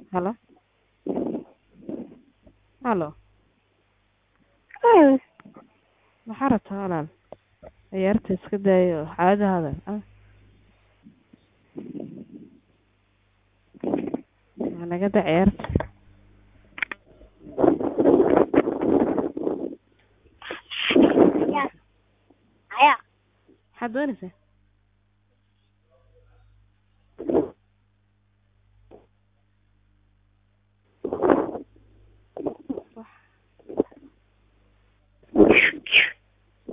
Halo? Halo? Mm. Maxaa rabtaa walaal? Ciyaarta iska daayo oo caadi hadal. Ah. Ma naga daa ciyaarta. Ya. Aya. Maxaad doonaysaa?